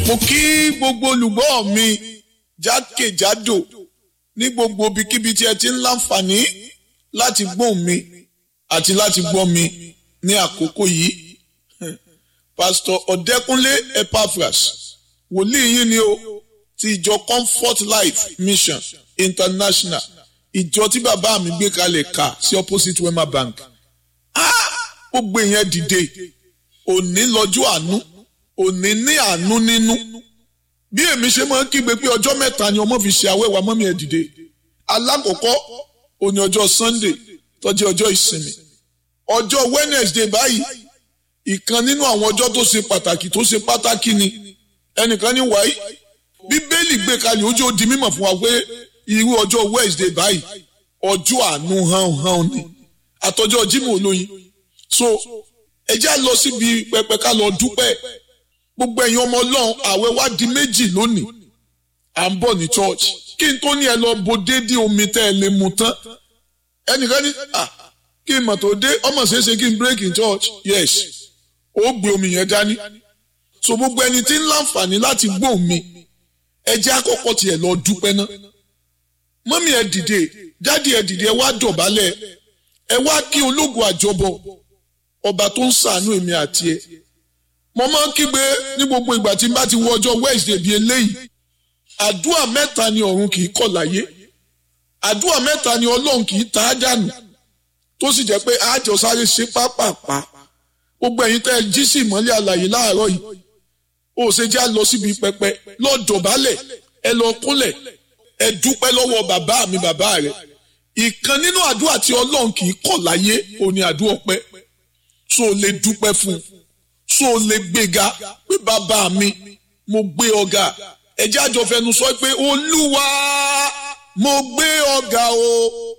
mo kí gbogbo olùgbọ́ mi jákèjádò ní gbogbo ibikíbi tí ẹ ti ń láǹfààní láti gbóhùn mi àti láti gbọ́ mi ní àkókò yìí pásítọ̀ ọ̀dẹ́kúnlé epaphras wòlíì yín ni o ti ìjọ comfort life mission international ìjọ tí bàbá mi gbé kalẹ̀ kà sí opposite wema bank gbogbo èèyàn dìde òní lọ́jọ́ àánú òní ní àánú nínú bí èmi ṣe máa ń kígbe pé ọjọ́ mẹ́ta ni ọmọ fi ṣe àwẹ̀wà mọ́mí ẹ̀ dìde alákọ̀ọ́kọ́ òní ọjọ́ sunday tó jẹ́ ọjọ́ ìsinmi ọjọ́ wednesday báyìí ìkan nínú àwọn ọjọ́ tó ṣe pàtàkì tó ṣe pàtàkì ni ẹnìkan ní wáyé bíbélì gbé kalẹ̀ ojú ó di mímọ̀ fún wa pé irú ọjọ́ wednesday báyìí ọjọ́ àánú hàn hàn ni àtọjọ́ jimoh olóyin so ẹ já lọ síbi pẹpẹ ká lọ dúpẹ́ gbogbo ẹ̀yin ọmọ ọlọ́run àwẹ̀ wá di méjì lónìí à ń bọ̀ ní church kí n tó ní ẹ lọ bo déédéé omi tẹ́ ẹ lè mu tán ẹnìkan ní à kí n mọ̀ tó dé ọmọ ṣeéṣe kí n break in church yes ó gbé omi yẹn dání so gbogbo ẹni tí ń láǹfààní láti gbóhùn mi ẹ jẹ́ àkọ́kọ́ tiẹ̀ lọ dúpẹ́ ná mọ́mí ẹ dìde dádì ẹ dìde ẹ wá dọ̀bálẹ̀ ẹ wá kí ológun àjọbọ ọba tó ń ṣàánú èmi àti ẹ mo máa ń kígbe ní gbogbo ìgbà tí n bá ti wọ ọjọ́ wednesday bíi eléyìí àdúrà mẹ́ta ni ọ̀run kì í kọ̀ láyé àdúrà mẹ́ta ni ọlọ́run kì í ta á dànù tó sì jẹ́ pé àjọ sáré ṣe pápápá gbogbo ẹ̀yin tẹ́ ẹ jí sí ìmọ́lẹ̀ àlàyé láàárọ̀ yìí ó ṣe já lọ síbi pẹpẹ lọ dọ̀bálẹ̀ ẹ lọ kúnlẹ̀ ẹ dúpẹ́ lọ́wọ́ bàbá mi bàbá rẹ̀ ìkan nínú àdúrà tí ọlọ́run kì í kọ̀ láyé òní àdúrà ọpẹ́ so lè dúpẹ́ fún un so lè gbéga pé bàbá mi mo gbé ọ̀gá ẹjẹ́ àjọ fẹnu sọ pé olúwa mo gbé ọ̀gá o